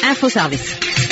Info Service.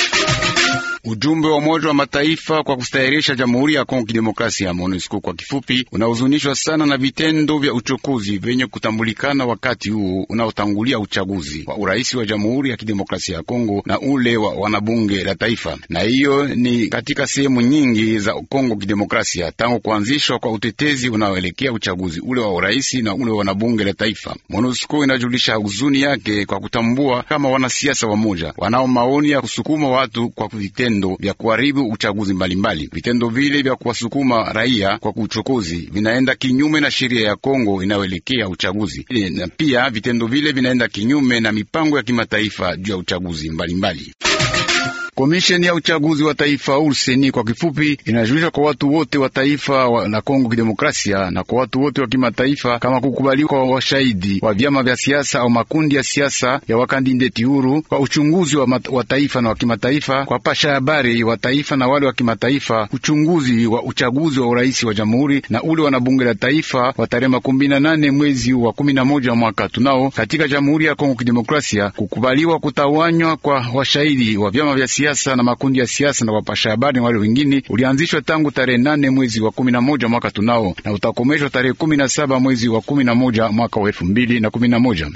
Ujumbe wa Umoja wa Mataifa kwa kustahirisha Jamhuri ya Kongo Kidemokrasia, MONUSCO kwa kifupi, unahuzunishwa sana na vitendo vya uchokozi vyenye kutambulikana wakati huu unaotangulia uchaguzi wa urais wa Jamhuri ya Kidemokrasia ya Kongo na ule wa wanabunge la taifa, na hiyo ni katika sehemu nyingi za Kongo Kidemokrasia tangu kuanzishwa kwa utetezi unaoelekea uchaguzi ule wa urais na ule wa wanabunge la taifa. MONUSCO inajulisha huzuni yake kwa kutambua kama wanasiasa wamoja wanao maoni ya kusukuma watu kwa vitendo vya kuharibu uchaguzi mbalimbali. Vitendo vile vya kuwasukuma raia kwa uchokozi vinaenda kinyume na sheria ya Kongo inayoelekea uchaguzi, na pia vitendo vile vinaenda kinyume na mipango ya kimataifa juu ya uchaguzi mbalimbali mbali. Komisheni ya uchaguzi wa taifa urseni kwa kifupi, inajulisha kwa watu wote wa taifa wa na Kongo Kidemokrasia na kwa watu wote wa kimataifa kama kukubaliwa kwa washahidi wa vyama vya siasa au makundi ya siasa ya wakandideti huru kwa uchunguzi wa, wa taifa na wa kimataifa, kwa pasha habari wa taifa na wale wa kimataifa, uchunguzi wa uchaguzi wa urais wa jamhuri na ule wa bunge la taifa wa tarehe makumi na nane mwezi wa kumi na moja mwaka tunao katika Jamhuri ya Kongo Kidemokrasia, kukubaliwa kutawanywa kwa washahidi wa vyama vya siasa na makundi ya siasa na wapasha habari na wale wengine ulianzishwa tangu tarehe nane mwezi wa kumi na moja mwaka tunao na utakomeshwa tarehe kumi na saba mwezi wa kumi na moja mwaka wa elfu mbili na kumi na moja.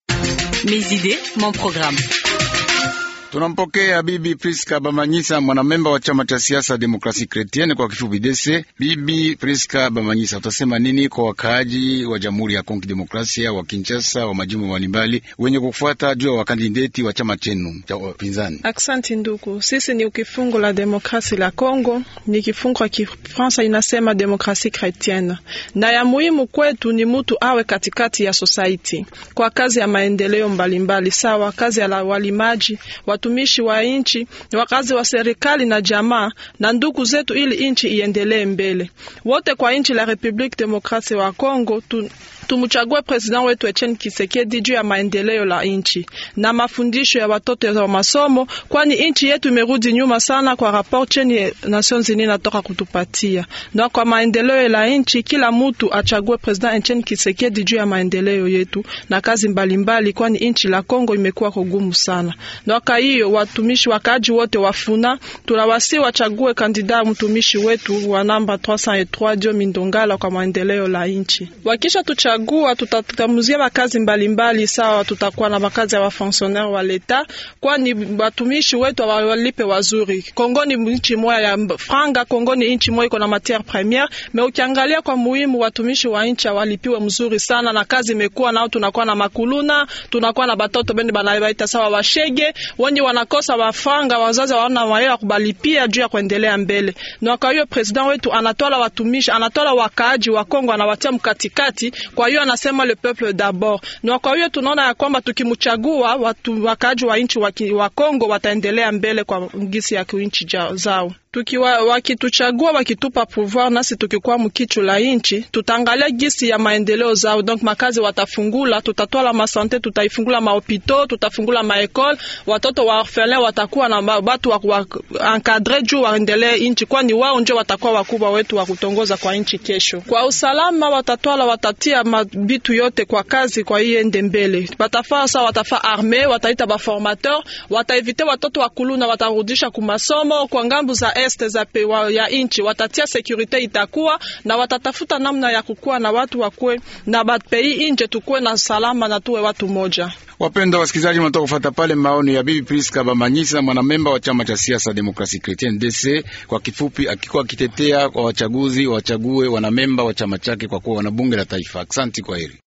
Mes idées, mon programme. Tunampokea Bibi Priska Bamanyisa, mwanamemba wa chama cha siasa Demokrasi Kretienne kwa kifupi DC. Bibi Priska Bamanyisa, utasema nini kwa wakaaji wa Jamhuri ya Kongo Demokrasia wa Kinshasa wa majimbo mbalimbali wenye kufuata juu ya wakandideti wa chama chenu cha upinzani? Aksanti ndugu, sisi ni ukifungo la demokrasi la Kongo, ni kifungo ya Kifransa inasema Demokrasi Kretienne, na ya muhimu kwetu ni mutu awe katikati ya society kwa kazi ya maendeleo mbalimbali, sawa kazi ya walimaji watumishi wa nchi, wakazi wa serikali na jamaa na ndugu zetu, ili nchi iendelee mbele. Wote kwa nchi la Republique Demokrasia wa Kongo tu Tumuchague president wetu Etienne Kisekedi juu ya maendeleo la nchi na mafundisho ya watoto wa masomo, kwani nchi yetu imerudi nyuma sana kwa rapport cheni Nations Unies natoka kutupatia. Na kwa maendeleo la nchi, kila mtu achague president Etienne Kisekedi juu ya maendeleo yetu na kazi mbalimbali, kwani nchi la Kongo imekuwa kugumu sana. Na kwa hiyo watumishi wakaji wote wafuna, tunawasi wachague kandida mtumishi wetu wa namba 303 Dio Mindongala kwa maendeleo la nchi. Wakisha tuchague gua tutatamuzia makazi mbalimbali sawa. Tutakuwa na makazi ya wafonctionnaire wa leta, kwani watumishi wetu walipe wazuri. Kongo ni nchi moja ya franga, Kongo ni nchi moja iko na matiere premiere, me ukiangalia kwa muhimu watumishi wa nchi walipiwe mzuri sana, na kazi imekuwa nao. Tunakuwa na makuluna, tunakuwa na batoto bende banabaita sawa washege wenye wanakosa wafanga, wazazi waona wayo kubalipia juu ya kuendelea mbele. Na kwa hiyo president wetu anatola watumishi, anatola wakaaji wa Kongo, anawatia mkatikati kwa hiyo anasema le peuple d'abord. Na kwa hiyo tunaona ya kwamba tukimchagua watu wakaaji wa nchi wa Kongo wataendelea mbele kwa ngisi ya nchi zao. Tukiwa wakituchagua wakitupa pouvoir, nasi tukikuwa mkichu la inchi, tutaangalia gisi ya maendeleo zao. Donc makazi watafungula, tutatwala masante, tutaifungula mahopito, tutafungula maekole, watoto wa orphelin watakuwa na batu wa, wa encadre juu waendelee inchi, kwani wao ndio watakuwa wakubwa wetu wa kutongoza kwa inchi kesho. Kwa usalama watatwala, watatia mabitu yote kwa kazi, kwa hiyo ende mbele. Watafaa sa watafaa arme, wataita ba formateur, wataevite watoto wa kuluna, watarudisha kumasomo kwa ngambu za este za pewa ya inchi watatia sekurite itakuwa na watatafuta namna ya kukuwa na watu wakwe na bapei inje tukuwe na salama na tuwe watu moja. Wapenda wasikilizaji, mnatoka kufuata pale maoni ya Bibi Priska Bamanyisa, mwanamemba wa chama cha siasa Demokrasi Chrétienne DC, kwa kifupi, akikuwa akitetea kwa wachaguzi wachague wanamemba wa chama chake kwa kuwa wanabunge la taifa. Aksanti, kwa heri.